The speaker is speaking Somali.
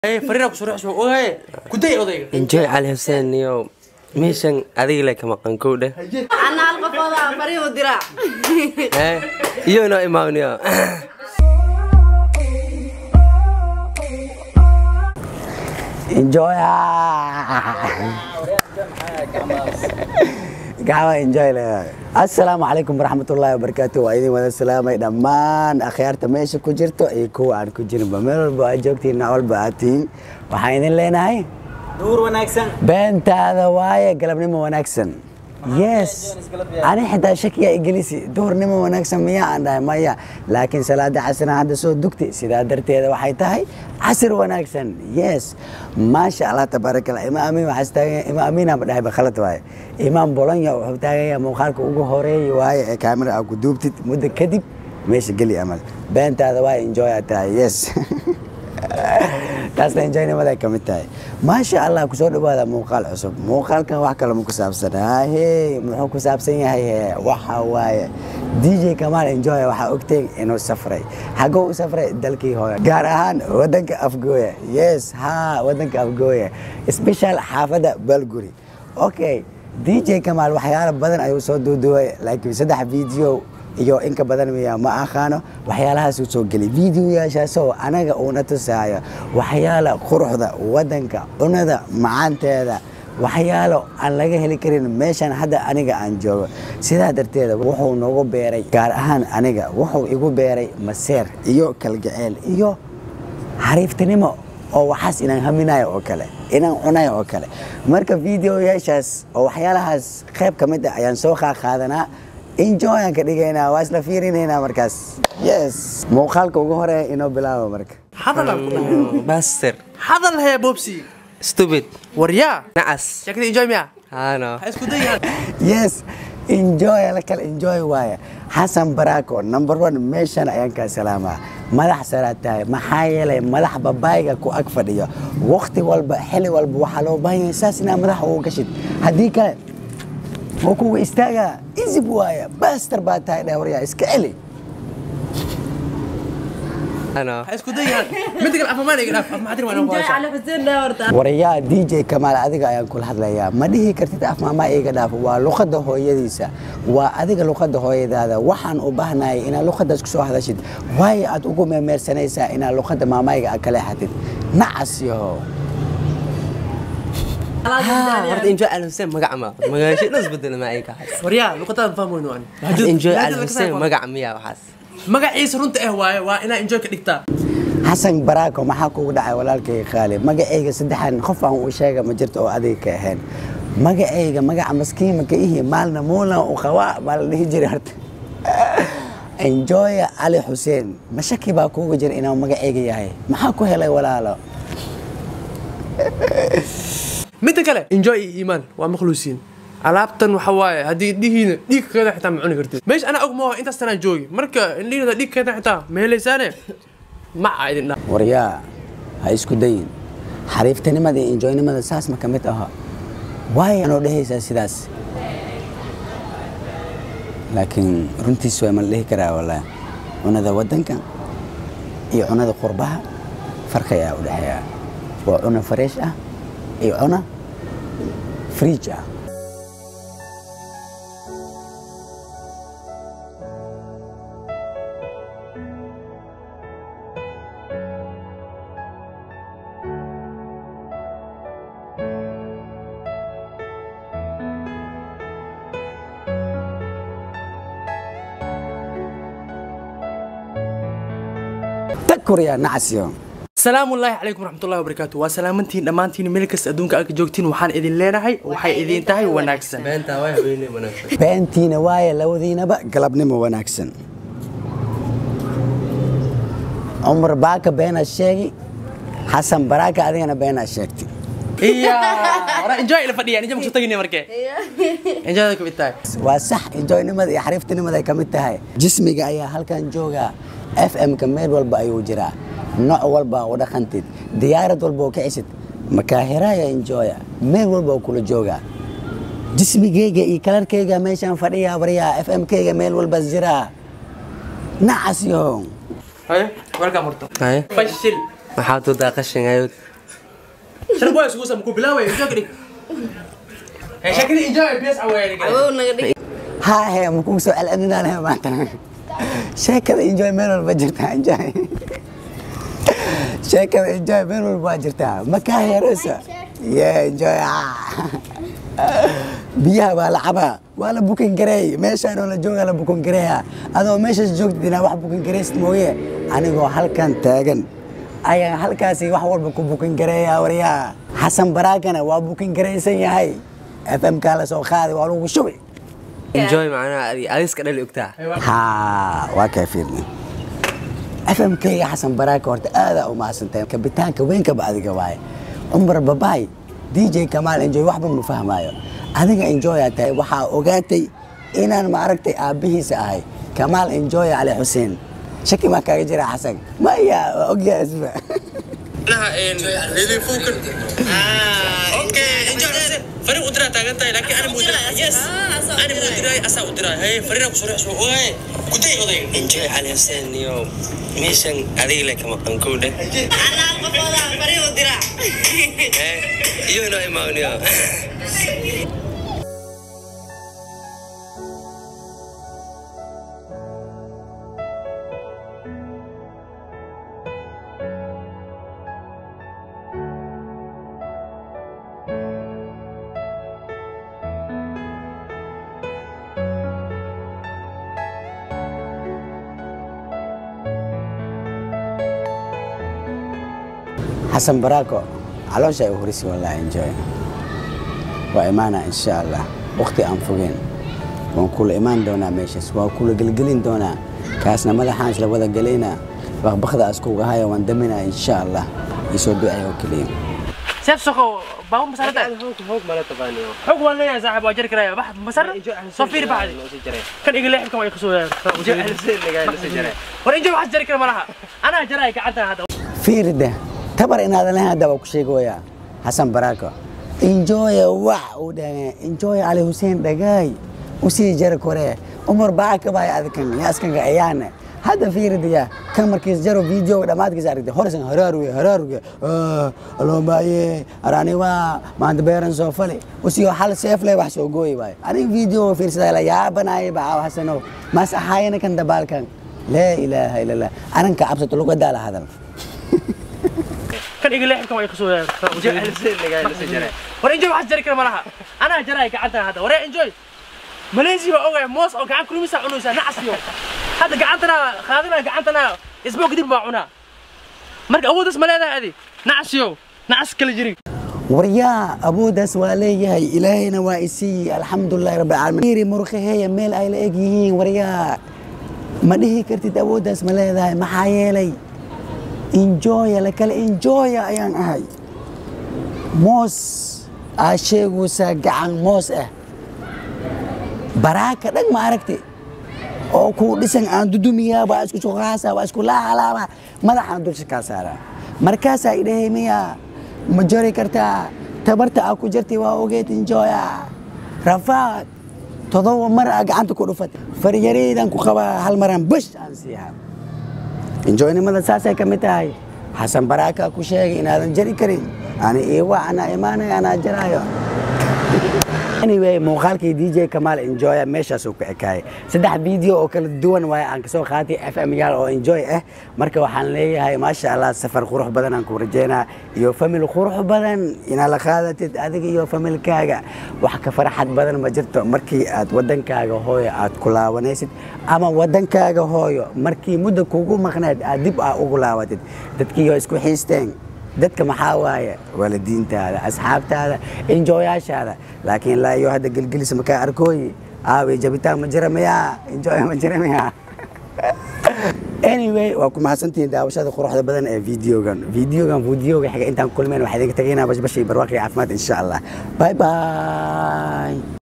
fariina ku soo soo ogaye kuday odayga enjoy cali xuseen iyo meeshan adiga le ka maqan kow dheh ana hal qofooda fariin u dira Eh, iyo inoo imaaniyo enjoy gacma enjoy leedahay assalaamu calaykum waraxmatullaahi wabarakaatu waa idin wada salaamay dhammaan akhyaarta meesha ku jirto iyo kuwa aan ku jirinba meel walba aad joogtiin nooc walba aad tihiin waxaan idin leenahay duur wanaagsan beentaada waaye galabnimo wanaagsan yes ani xitaa shakiya igelisi duhurnimo wanaagsan miyaa aan dhahay maya laakiin salaada casrina hadda soo dugti sidaa darteeda waxay tahay casir wanaagsan yes maasha allah tabaarakallah imaam amiin waxaas taagan imaam amiin aan dhahay bakhalad waaye imaam bolonya wuxuu taagaya muuqaalka ugu horeeya waaye ee kaamira aa ku duubtid muddo kadib meesha geli amal beentaada waaye enjoy aad tahay yes taasna enjoynimada ka mid tahay maasha allah kusoo dhawaada muuqaal cusub muuqaalkan wax kale ma ku saabsan hahe muxuu ku saabsan yahay he waxa waaye dj kamaal enjoy waxaa ogtay inuu safray xagoo u safray dalkii hore gaar ahaan wadanka afgooya yes ha wadanka afgooya special xaafadda balguri okay dj kamaal waxyaalo badan ayuu soo duuduway laakiin saddex video iyo inka badan miya ma aqaano waxyaalahaasuu soo geliy videoyaashaasoo anaga uuna tusaayo waxyaala quruxda wadanka cunada macaanteeda waxyaalo aan laga heli karin meeshan hadda aniga aan joogo sidaa darteeda wuxuu nagu beeray gaar ahaan aniga wuxuu igu beeray maseer iyo kalgaceel iyo xariiftinimo oo waxaas inaan haminayo oo kale inaan cunayo oo kale marka videoyaashaas oo waxyaalahaas qayb ka mid ah ayaan soo qaaqaadanaa enjoy aan ka dhigaynaa waa isla fiirinaynaa markaas yes muuqaalka ugu horeeya inoo bilaabo marka hadalan ku dhahay baster hadal hee bobsi stupid waryaa nacas shakada enjoy miya haano ha isku dayaan yes enjoy la kala enjoy waaye xasan baraako number one meeshan ayaan kaa salaamaa madax saraad tahay maxaa yeelay madax babaayga ku ag fadhiyo waqti walba xili walba waxaa loo baahan yahay saas inaa madax ugu gashid haddii kale wuu kuwa istaagaa isib waaya baster baa tahay dhehwaryaa iska celi haano ha isku dayaan midda kale afamaan iga dhaaf afmaxadir waan ku enjoy hashaa cali xuseen dheh horta warayaa dj kamaal adiga ayaan kula hadlayaa ma dhihi kartid af maamaa iiga dhaaf waa luqadda hooyadiisa waa adiga luqadda hooyadaada waxaan u baahnahay inaad luqaddaas kusoo hadashid waayo aad ugu meemeersanaysaa inaad luqadda maamayga aad ka leexatid nacas yahow horta enjoy cali xuseen magac ma magaasho dhan isbedela ma ay kahay waryaa luqadaan fahmi weyno ani enjoy cali xuseen magac miya waxaas magaciisa runta eh waaye waa inaa enjoy ka dhigtaa xasan baraako maxaa kugu dhacay walaalkayga qaali magacayga saddexan qof aan u sheega ma jirto oo adiga ka ahayn magacayga magaca maskiima ka ihi maalna muulan u qabaa baa la dhihi jiray horta enjoya cali xuseen ma shaki baa kuuga jira inuu magacayga yahay maxaa ku helay walaalo midda kale enjoy iyo iimaan waa makhluusiin alaabtan waxa waaye haddii dhihiina dhiigkeeda xitaa ma cuni kartid meesha anaa og maaho intaas tanaa joogi marka indhihiina dhiigkeeda xitaa ma helaysaane maca idin dha waryaa ha isku dayin xariiftanimada iyo enjoynimada saas ma ka mid aha waayo anoo dhehaysaa sidaas laakiin runtiis waa ma la dhihi karaa wallaahi cunada waddanka iyo cunada qurbaha farqi ayaa u dhexeeya waa cuna fareesh ah iyo cuna friij ah takuryaa nacasyo salaamu ullaahi calaykum waraxmatullahi wabarakaatu waa salaamantiin dhammaantiin meel kasta adduunka aad ka joogtiin waxaan idin leenahay waxay idin tahay wanaagsan beentaa waa haweeney wanaagsan beentiina waaye labadiinaba galabnimo wanaagsan cumar baaka beenaad sheegi xasan baraaka adigana beenaad sheegtay iya hore enjoy ila fadhiya ninja makusoo tagine markee enjoyda ka mid tahay waa sax enjoynimada iyo xariiftinimada ay ka mid tahay jismiga ayaa halkan jooga f m-ka meel walba ayuu jiraa nooc walba u dhaqantid diyaarad walba oo kicisid makaahiraya enjoya meel walba oo kula jooga jismigeyga iyo kalarkeyga meeshaan fadhiya waryaa f m-keyga meel walba jiraa nacas yo haye welcome horto haye fashil maxaad wadaa qashin ayood sharab waa isugu sama ku bilaaway enjoy ka dhig Hey, shakadii enjoy bes away awow naga dhig haa hee ma kugu soo celcelinaan he maanta sheekada enjoy meel walba jirtaa enjoy sheekada enjoy meel walba waa jirtaa ma kaa heeraysa ye enjoy ah. biyaha waa la cabaa waa la bukin gareey meeshaan oo la joogaa la bukin gareeya adoo meeshaas joogtid inaa wax bukin gareysid mooye anigoo halkan taagan ayaan halkaasi wax walba ku bukin gareeya waryaa xasan baraagana waa bukin garaysan yahay fmkaa la soo qaaday waa lagu shubi enjoy macnaha adi adiska dhali ogtaa haa waa kaa fiirni fmkayga xasan baraaka horta aadaa u mahadsantahay kabitaanka weynka adiga waaye cumar babaay dj kamaal enjoy waxba ma fahmaayo adiga enjoy aa tahay waxaa ogaatay inaan maaragtay aabbihiisa ahay kamaal enjoy cali xuseen shaki maa kaaga jira xasan maya waa ogyahay isba فريق ودرا تاغنتاي لكن انا مدرا يس انا مدرا اسا ودرا هي فريق كسوري اسو اوي كنتي oday enjoy cali xuseen iyo meeshan adiga le kama qankuudha ana hal qofooda fariin u diraa iyo inoo imaaniyo xasan baraako caloosha ay horisi wallah enjoy waa imaana insha allah waqti aan fogeen waan kula imaan doonaa meeshaas waa kula gelgelin doonaa kaasna madaxaan isla wada gelaynaa bakbakda askuga haya waan daminaa insha allah isoo ducay oo keliya سيف سخو باو مسارة hoog mala tabaaniyo حق ولا يا صاحب واجر كرايا بح مسارة صفير بعد كان يقول لي حكم يخسوا ورا انجو واحد جري كرا مرها انا جراي قعدت هذا fiirida tabar inaadan lahayn hadda waa ku sheegoyaa xasan baraako enjoya wax uu dhahe enjoya cali huseen dhagaay usii jara kore umar baa ka bahay adikan yaaskanka ayaane hadda fiiridaya kan markiis jaro videoga dhammaadkiisa aragtay horsan haraaruge haraaruge aloomaye araniwa maanta beeran soo fali usiyo hal seef leh wax soo gooyi waayo aniga video fiirsadaa la yaabanaye bacaaw xasanow mas ahaayana kan dabaalkan laa ilaaha ila allah aranka cabsato lagu daala hadal كان يقول لي حكم يخسوا ورا انجو واحد جري كرا مرها انا جراي قعدت هذا ورا انجوي ماليزيا اوغا موس او كان كل مسا عنوسا نعس يوم هذا قعدتنا خاذنا قعدتنا اسبوع قديم ما عنا مرق اودس مالها هذه نعس يوم نعس كل جري waryaa awooddaas waa leeyahay ilaahayna waa isiiyi alxamdulilahi rabbi alamiin iri murqaheeya meel ay la eg yihiin waryaa ma dhihi kartid awooddaas ma leedahay maxaa yeelay enjoya la kale enjoya ayaan ahay moos aa sheegaysaa gacan moos ah baraaka dhag ma aragti oo kuu dhisan aan dudumiyaa waa isku suqaasa waa isku laalaaba madaxaan dulsha kaa saaraa markaasaa idhahay miyaa ma jari kartaa tabarta aa ku jirtay waa ogeed enjoya rafaad todoba mar aa gacanta ku dhufat faryareydan ku qabaa hal maraan bush aan siiyaa enjoynimada saasay ka mid tahay xasan baraaka ku sheegay inaadan jari karin ani iiwa anaa imaanaya anaa jaraayo anyway muuqaalkii dj kamaal enjoya meeshaasuu ku ekaayay saddex video oo kala duwan waaye aan kasoo qaatay f m yaal oo enjoy ah marka waxaan leeyahay maasha allah safar qurux badan aan ku rajeynaa iyo famil qurux badan inaad la qaadatid adiga iyo familkaaga wax ka farxad badan ma jirto markii aad wadankaaga hooyo aad ku laabanaysid ama wadankaaga hooyo markii muddo kugu maqneed aad dib aa ugu laabatid dadkiioo isku xiisteen dadka maxaa waaye waalidiintaada asxaabtaada enjoyaashaada laakiin laa iyo hadda gelgelis makaa arkooyi aaway jabitaan ma jira miyaa enjoy ma jira miyaa anyway waa ku mahadsantihiin daawashada quruxda badan ee videogan videogan videoga xiga intaan kulmeen waxaa idinka tegaynaa bashbashay barwaaqi caafimaad insha allah bye bye